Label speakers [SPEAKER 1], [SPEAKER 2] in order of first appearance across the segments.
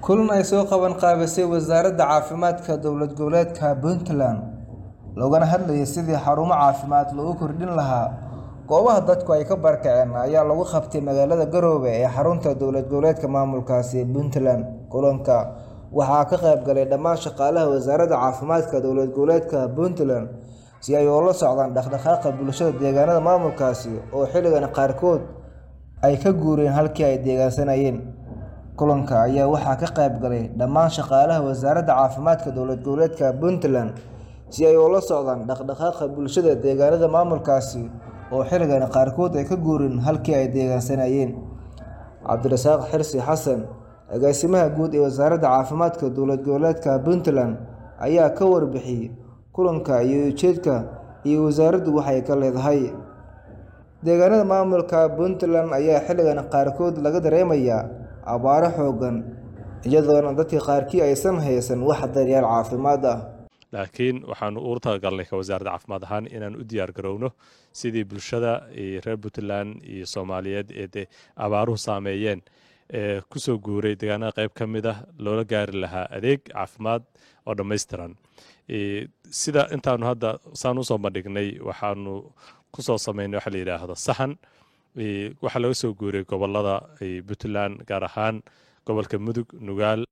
[SPEAKER 1] kulan ay soo qaban qaabisay wasaaradda caafimaadka dowlad goboleedka puntland loogana hadlayay sidii xarumo caafimaad loogu kordhin lahaa goobaha dadku ay ka barakaceen ayaa lagu qabtay magaalada garoobe ee xarunta dowlad goboleedka maamulkaasi puntland kulanka waxaa ka qayb galay dhammaan shaqaalaha wasaaradda caafimaadka dowlad goboleedka puntland si ay ula socdaan dhaqdhaqaaqa bulshada deegaanada maamulkaasi oo xilligan qaarkood ay ka guureen halkii ay deegaansanayeen kulanka ayaa waxaa ka qayb galay dhammaan shaqaalaha wasaaradda caafimaadka dowlad goboleedka puntland si ay ula socdaan dhaqdhaqaaqa bulshada deegaanada maamulkaasi oo xilligan qaarkood ay ka guureen halkii ay deegaansanayeen cabdirasaaq xirsi xasan agaasimaha guud ee wasaaradda caafimaadka dowlad goboleedka puntland ayaa ka warbixiyey kulanka iyo ujeedka iyo wasaaraddu waxay ka leedahay deegaanada maamulka puntland ayaa xilligan qaarkood laga dareemayaa abaaro xoogan iyadoona dadka qaarkii aysan haysan wax daryaal caafimaad ah
[SPEAKER 2] laakiin waxaanu ugu talagalnay ka wasaaradda caafimaad ahaan inaan u diyaar garowno sidii bulshada reer puntland iyo soomaaliyeed ee dee abaaruhu saameeyeen ee kusoo guuray deegaanada qayb ka mid ah loola gaari lahaa adeeg caafimaad oo dhammaystiran sida intaanu hadda saan usoo bandhignay waxaanu kusoo sameynay waxa la yidhaahdo sahan waxaa laga soo guuray gobolada puntland gaar ahaan gobolka mudug nugaal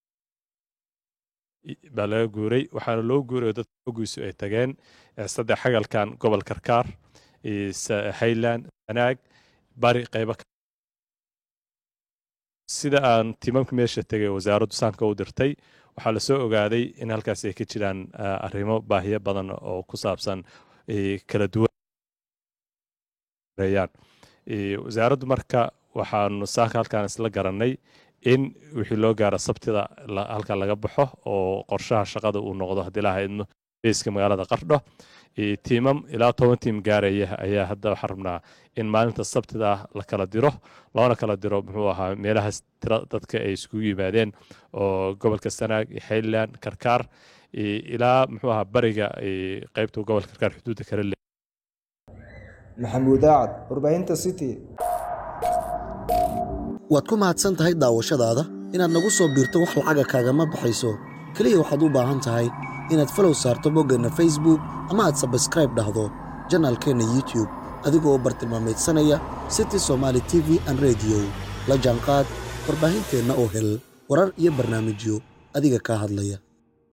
[SPEAKER 2] baa laga guuray waxaana loo guuray oo dadka ogiisu ay tageen saddex xagalkan gobol karkaar highland sanaag bari qaybo sida aan tiimamka meesha tegay wasaaraddu saanka u dirtay waxaa lasoo ogaaday in halkaas ay ka jiraan arrimo baahiyo badan oo ku saabsan kala duwanayaan wasaaraddu marka waxaanu saanka halkaan isla garannay in wixii loo gaaro sabtida halkan laga baxo oo qorshaha shaqada uu noqdo haddii laha idmo beyska magaalada qardho tiimam ilaa toban tiim gaaraya ayaa hadda waxaan rabnaa in maalinta sabtida la kala diro loona kala diro muxuu ahaa meelahaas tira dadka ay iskugu yimaadeen oo gobolka sanaag highland karkaar ilaa muxuu ahaa bariga qeybta gobolka karkaar xuduudda kale le
[SPEAKER 1] maxamuud aacad warbaahinta city
[SPEAKER 3] waad ku mahadsan tahay daawashadaada inaad nagu soo biirto wax lacaga kaagama baxayso keliya waxaad u baahan tahay inaad falow saarto boggeenna facebook ama aad sabskraib dhahdo janaalkeenna youtube adigoo bartilmaamaydsanaya city somaali t v an rediyo la jaanqaad warbaahinteenna oo hel warar iyo barnaamijyo adiga kaa hadlaya